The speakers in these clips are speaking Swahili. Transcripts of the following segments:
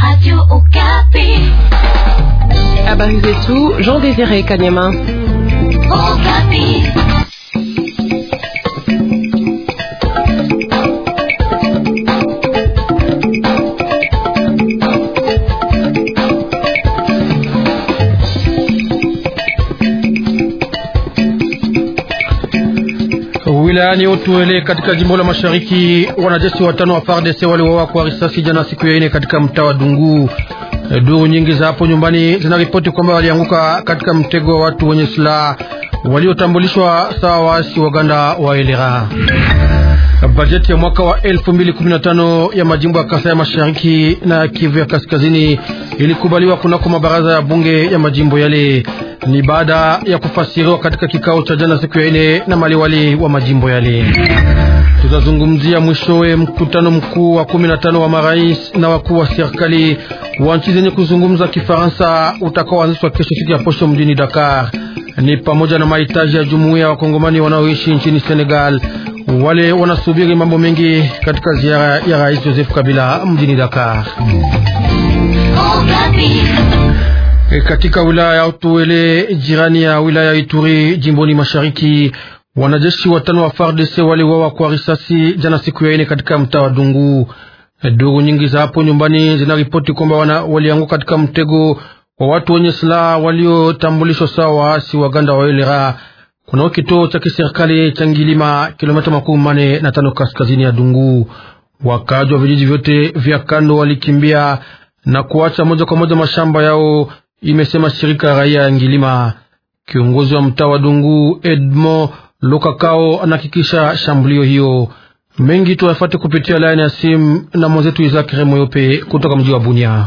Radio Okapi. Habari zetu Jean Désiré Kanyama. Okapi. Wilayani Otuele katika jimbo la Mashariki, wanajeshi watano wa FARDC waliuawa kwa risasi jana siku ya ine katika mtaa wa Dungu. Duru nyingi za hapo nyumbani zinaripoti kwamba walianguka katika mtego wa watu wenye silaha waliotambulishwa sawa waasi Waganda wa Elera. Bajeti ya mwaka wa 2015 ya majimbo ya Kasai ya Mashariki na Kivu ya Kaskazini ilikubaliwa kunako mabaraza ya bunge ya majimbo yale. Ni baada ya kufasiriwa katika kikao cha jana siku ya ine na maliwali wa majimbo yale. Tutazungumzia mwishowe mkutano mkuu wa 15 wa marais na wakuu wa serikali wa nchi zenye kuzungumza Kifaransa utakaoanzishwa kesho siku ya posho mjini Dakar. Ni pamoja na mahitaji ya jumuiya ya wakongomani wanaoishi nchini Senegal wale wanasubiri mambo mengi katika ziara ya Rais Joseph Kabila mjini Dakar. E, katika wilaya ya Otuele jirani ya wilaya ya Ituri jimboni mashariki, wanajeshi watano wa FARDC waliuawa kwa risasi jana siku ya ine katika mtaa wa Dungu. E, duru nyingi za hapo nyumbani zinaripoti kwamba walianguka katika mtego wa watu wenye silaha waliotambulishwa sawa waasi Waganda wa Elera kuna kituo cha kiserikali cha Ngilima, kilomita makumi mane na tano kaskazini ya Dungu. Wakaji wa vijiji vyote vya kando walikimbia na kuacha moja kwa moja mashamba yao, imesema shirika ya raia ya Ngilima. Kiongozi wa mtaa wa Dungu Edmond Lokakao anahakikisha shambulio hiyo. Mengi tuyafate kupitia laini ya simu na mwenzetu Isaac Remoyope kutoka mji wa Bunia.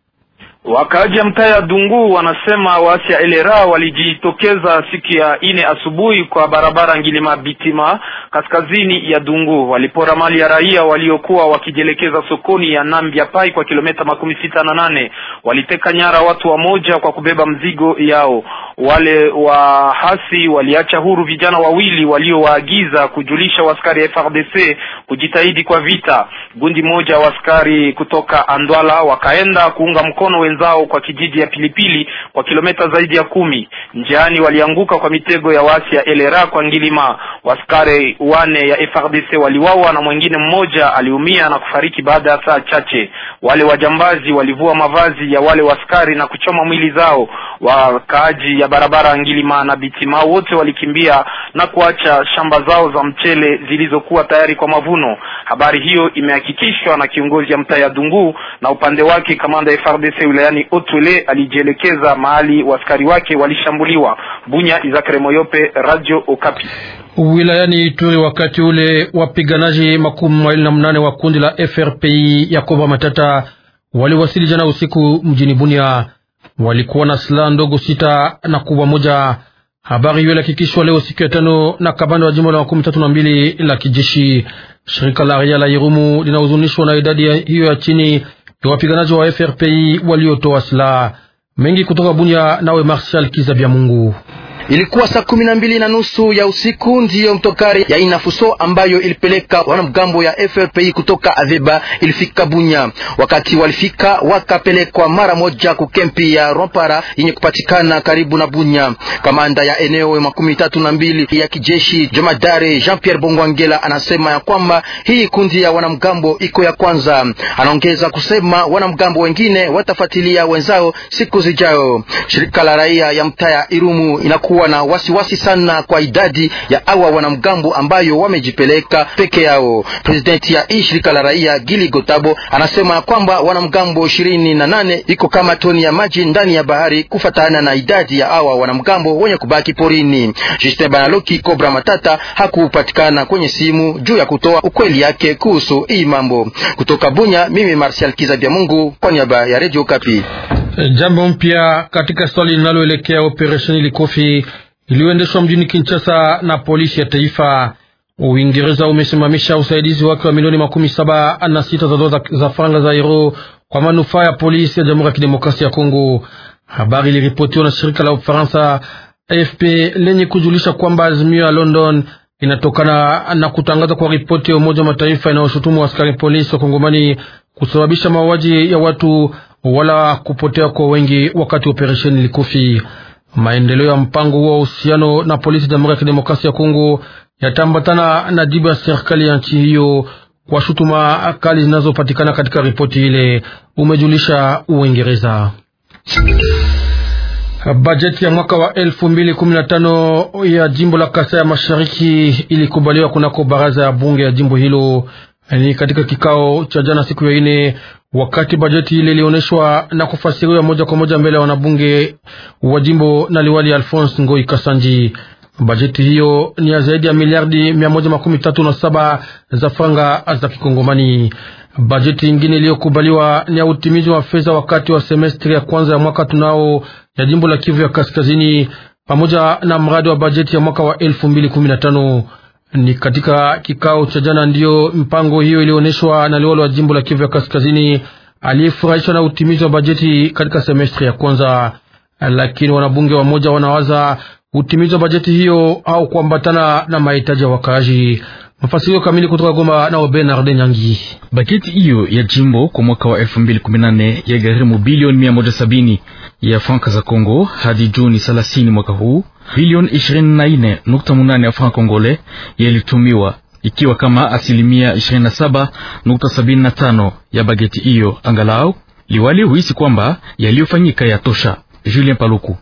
Wakaaji ya mtaa ya Dungu wanasema waasi ya Elera walijitokeza siku ya ine asubuhi kwa barabara Ngilima Bitima kaskazini ya Dungu. Walipora mali ya raia waliokuwa wakijielekeza sokoni ya Nambia Pai kwa kilomita makumi sita na nane. Waliteka nyara watu wa moja kwa kubeba mzigo yao. Wale wahasi waliacha huru vijana wawili waliowaagiza kujulisha waskari ya FRDC kujitahidi kwa vita. Gundi moja waskari kutoka Andwala wakaenda kuunga mkono wenzao kwa kijiji ya Pilipili kwa kilomita zaidi ya kumi. Njiani walianguka kwa mitego ya wasi ya Elera kwa Ngilima. Waskari wane ya FRDC waliwawa na mwingine mmoja aliumia na kufariki baada ya saa chache. Wale wajambazi walivua mavazi ya wale waskari na kuchoma mwili zao. Wakaaji ya barabara Ngilima na Bitima wote walikimbia na kuacha shamba zao za mchele zilizokuwa tayari kwa mavuno. Habari hiyo imehakikishwa na kiongozi ya mtaa ya Dungu, na upande wake kamanda ya FARDC wilayani Otwele alijielekeza mahali waskari wake walishambuliwa. Bunya, Izakare Moyope, Radio Okapi. Wilayani Ituri, wakati ule wapiganaji makumi mawili na mnane wa kundi la FRPI ya Kova Matata waliwasili jana usiku mjini Bunia. Walikuwa na silaha ndogo sita na kubwa moja. Habari hiyo ilihakikishwa leo siku ya tano na kabanda wa jimbo la makumi tatu na mbili la kijeshi. Shirika la raia la Irumu linahuzunishwa na idadi hiyo ya chini ya wapiganaji wa FRPI waliotoa silaha mengi kutoka Bunia. Nawe Marshal Kizabya Mungu. Ilikuwa saa kumi na mbili na nusu ya usiku ndiyo mtokari ya Inafuso ambayo ilipeleka wanamgambo ya FRPI kutoka Aveba ilifika Bunya. Wakati walifika, wakapelekwa mara moja kukempi ya Rompara yenye kupatikana karibu na Bunya. Kamanda ya eneo makumi tatu na mbili ya kijeshi Jomadare Jean Pierre Bongwangela anasema ya kwamba hii kundi ya wanamgambo iko ya kwanza. Anaongeza kusema wanamgambo wengine watafuatilia wenzao siku zijayo. Shirika la raia ya mtaa ya Irumu inakuwa na wasiwasi wasi sana kwa idadi ya awa wanamgambo ambayo wamejipeleka peke yao. Presidenti ya hii shirika la raia Gili Gotabo anasema kwamba wanamgambo ishirini na nane iko kama toni ya maji ndani ya bahari kufatana na idadi ya awa wanamgambo wenye kubaki porini. Justin Banaloki Kobra Matata hakupatikana kwenye simu juu ya kutoa ukweli yake kuhusu hii mambo. Kutoka Bunya, mimi Martial Kizabya Mungu kwa niaba ya Radio Kapi. Jambo mpya katika swali linaloelekea operesheni Likofi iliyoendeshwa mjini Kinshasa na polisi ya taifa. Uingereza umesimamisha usaidizi wake wa milioni makumi saba na sita za dola za faranga za euro kwa manufaa ya polisi ya Jamhuri ya Kidemokrasia ya Kongo. Habari iliripotiwa na shirika la Ufaransa AFP lenye kujulisha kwamba azimio ya London inatokana na kutangaza kwa ripoti ya Umoja wa Mataifa inayoshutumu askari polisi wa Kongomani kusababisha mauaji ya watu wala kupotea kwa wengi wakati operesheni Likofi. Maendeleo ya mpango huo wa uhusiano na polisi Jamhuri ya Kidemokrasia ya Kongo yatambatana na jibu ya serikali ya nchi hiyo kwa shutuma kali zinazopatikana katika ripoti ile, umejulisha Uingereza. Bajeti ya mwaka wa elfu mbili kumi na tano ya jimbo la Kasai ya Mashariki ilikubaliwa kunako baraza ya bunge ya jimbo hilo. Ni katika kikao cha jana siku ya ine, wakati bajeti ile ilioneshwa na kufasiriwa moja kwa moja mbele ya wanabunge wa jimbo na liwali Alphonse Ngoi Kasanji. Bajeti hiyo ni ya zaidi ya miliardi mia moja makumi tatu na saba za franga za Kikongomani. Bajeti ingine iliyokubaliwa ni ya utimizi wa fedha wakati wa semestri ya kwanza ya mwaka tunao ya jimbo la Kivu ya Kaskazini, pamoja na mradi wa bajeti ya mwaka wa elfu mbili kumi na tano. Ni katika kikao cha jana ndiyo mpango hiyo ilionyeshwa na liwalo wa jimbo la Kivu ya Kaskazini aliyefurahishwa na utimizi wa bajeti katika semestri ya kwanza, lakini wanabunge wamoja wanawaza utimizi wa bajeti hiyo au kuambatana na mahitaji ya wakaaji. Mafasirio kamili kutoka Goma na Bernard Nyangi. Bajeti hiyo ya jimbo kwa mwaka wa 2018 ya gharimu bilioni 170 ya franka za Kongo hadi Juni 30 mwaka huu. Bilioni 24.8 ya franka kongole yalitumiwa ikiwa kama asilimia 27.75 ya bajeti hiyo. Angalau liwali huisi kwamba yaliyofanyika yatosha. Julien Paluku.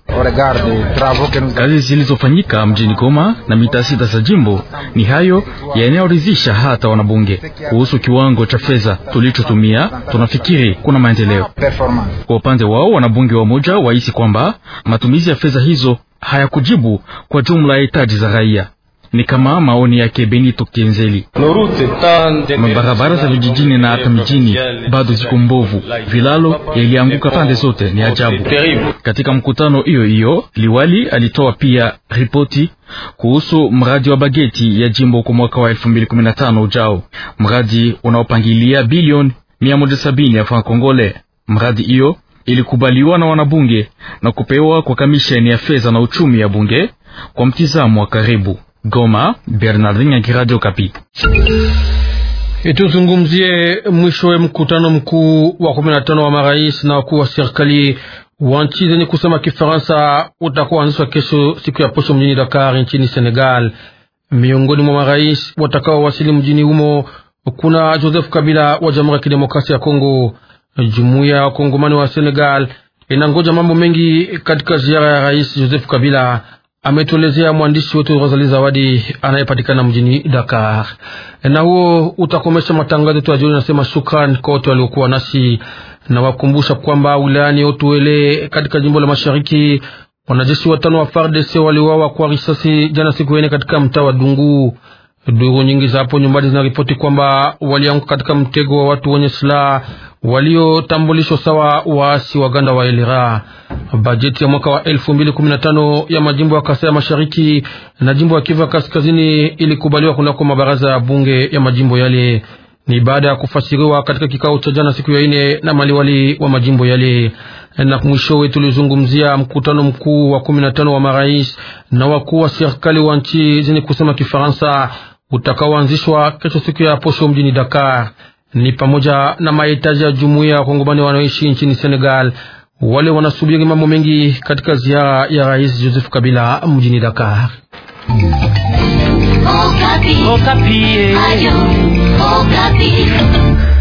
Kazi zilizofanyika mjini Goma na mita sita za jimbo ni hayo yanayoridhisha hata wanabunge. Kuhusu kiwango cha fedha tulichotumia, tunafikiri kuna maendeleo. Kwa upande wao, wanabunge wamoja wahisi kwamba matumizi ya fedha hizo hayakujibu kwa jumla ya hitaji za raia. Ni kama maoni yake Benito Kenzeli. Mabarabara za vijijini na hata mijini bado ziko mbovu, vilalo yalianguka pande zote, ni ajabu. Katika mkutano hiyo hiyo, liwali alitoa pia ripoti kuhusu mradi wa bageti ya jimbo kwa mwaka wa 2015 ujao, mradi unaopangilia bilioni 170 ya franc Kongole. Mradi hiyo ilikubaliwa na wanabunge na kupewa kwa kamisheni ya fedha na uchumi ya bunge kwa mtizamo wa karibu. Goma, Bernardin ya Radio Kapi. Tuzungumzie mwishowe mkutano mkuu wa kumi na tano wa marais na wakuu wa serikali wa nchi zenye kusema Kifaransa utakuanzishwa kesho siku ya posho mjini Dakar nchini Senegal. Miongoni mwa marais watakaowasili mjini humo kuna Joseph Kabila wa Jamhuri ya Kidemokrasia ya Kongo. Jumuiya ya wakongomani wa Senegal inangoja mambo mengi katika ziara ya rais Joseph Kabila ametuelezea mwandishi wetu Rosali Zawadi anayepatikana mjini Dakar. Na huo utakomesha matangazo yetu ya jioni. Nasema shukran kwa wote waliokuwa nasi, na wakumbusha kwamba wilayani Otuele katika jimbo la Mashariki wanajeshi watano wa FARDC waliuawa kwa risasi jana siku ine katika mtaa wa Dungu. Duru nyingi za hapo nyumbani zinaripoti kwamba walianguka katika mtego wa watu wenye silaha waliotambulishwa sawa waasi waganda wa Elera. Bajeti ya mwaka wa elfu mbili kumi na tano ya majimbo ya Kasai ya Mashariki na jimbo ya Kivu ya Kaskazini ilikubaliwa kunako mabaraza ya bunge ya majimbo yale. Ni baada ya kufasiriwa katika kikao cha jana siku ya ine na maliwali wa majimbo yale. Na mwishowe tulizungumzia mkutano mkuu wa kumi na tano wa marais na wakuu wa serikali wa nchi zenye kusema Kifaransa utakaoanzishwa kesho siku ya posho mjini Dakar ni pamoja na mahitaji ya jumuiya ya wakongomani wanaoishi nchini Senegal. Wale wanasubiri mambo mengi katika ziara ya rais Joseph Kabila mjini Dakar. Okapi. Okapi. Ayo, Okapi.